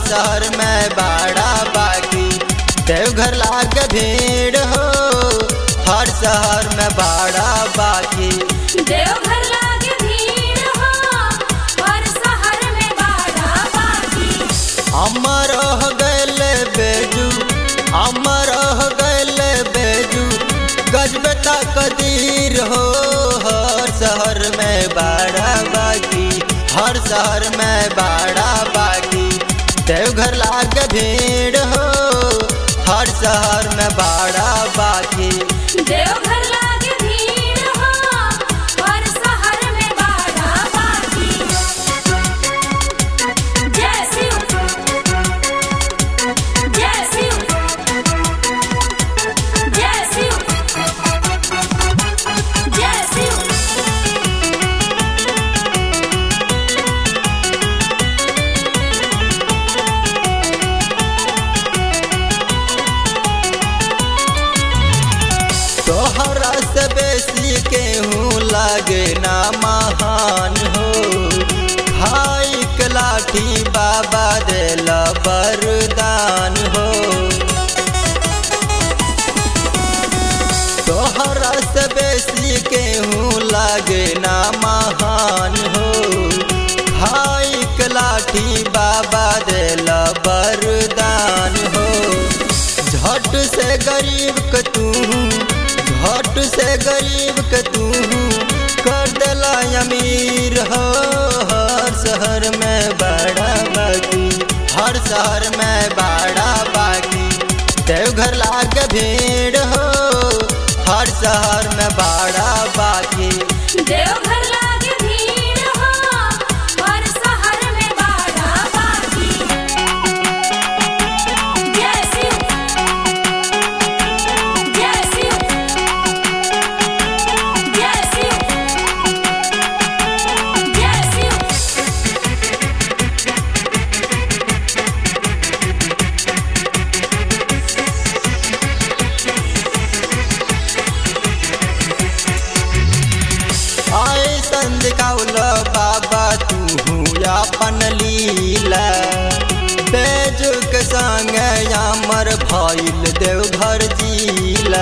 शहर में बड़ा बाकी देवघर लाग भीड़ हो हर शहर में बड़ा बाकी देवघर लागे भीड़ हो और शहर में बाड़ा बाकी अमर हो गैल बेजू अमर हो गैल बेजू गजब कदीर हो हर शहर में बड़ा बाकी हर शहर में बड़ा बाकी देवघर लाग भीड़ हो हर शहर में बड़ा बाकी देवघर लागे भीड़ हो और शहर में बाड़ा बाकी जय शिव जय शिव जय शिव जय शिव तोहरा से बेसी केहूँ लागे ना महान हो खाई के लाठी बाबा देला वरदान हो तोहरा से बेसी केहूँ लागे ना महान हो खाई के लाठी बाबा देला वरदान हो झट से गरीब के तू झट से गरीब के तू कर देला अमीर हो हर शहर में बड़ा बाकी हर शहर में बड़ा बाकी देवघर लाग भीड़ हो हर शहर में बड़ा बाकी देवघर लागे भीड़ हो और शहर में बाड़ा बाकी जय शिव जय शिव जय शिव जय शिव आए संदिकाउल बाबा तू अपन लीला बेजुक संग यामर भइल देवघर जिला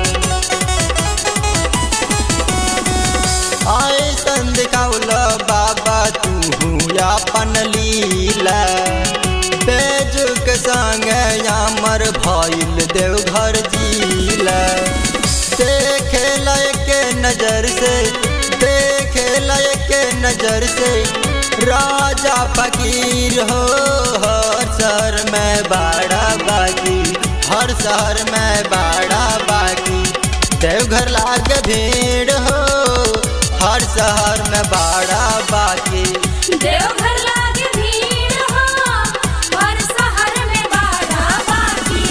आए संदिकाउल बाबा तू अपन लीला बेजुक संग यामर भइल देवघर जिला देखे लायक नजर से देखे लायक नजर से राजा फकीर हो हर शहर में बड़ा बाकी हर शहर में बड़ा बाकी देवघर लाग भीड़ हो हर शहर में बड़ा बाकी देवघर लागे भीड़ हो और शहर में बाड़ा बाकी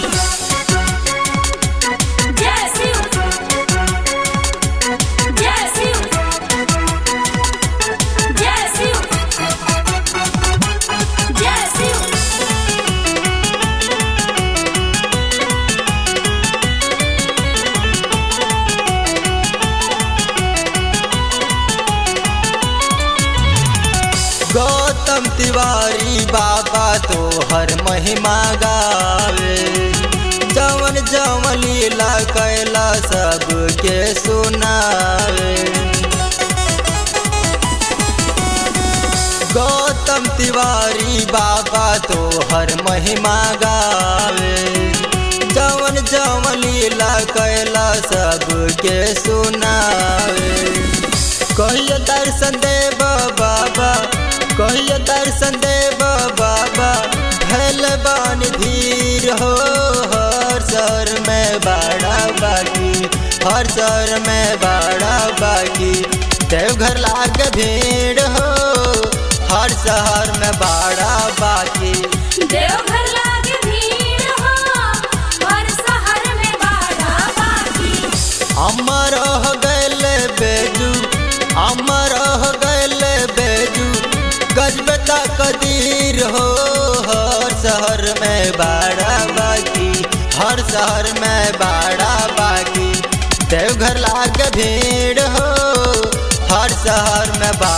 जय शिव जय शिव जय शिव जय शिव गौतम तिवारी बाबा तो हर महिमा गावे जवन जवन लीला कैला सबके सुनावे गौतम तिवारी बाबा तो हर महिमा गावे जवन जवन लीला कैला सबके सुनावे कहियो दर्शन देव बाबा कहियो दर्शन देव बाबा भैल बानी धीर हो हर शहर में बड़ा बाकी हर शहर में बड़ा बाकी देवघर लाग भीड़ हो हर शहर में बड़ा बाकी देवघर लागे भीड़ हो और शहर में बाड़ा बाकी अमर हो गैल बेजू अमर हो गैल बेजू गजबता कदीर हो हर शहर में बड़ा बाकी हर शहर में बड़ा बाकी देवघर लाग भीड़ हो हर शहर में बड़ा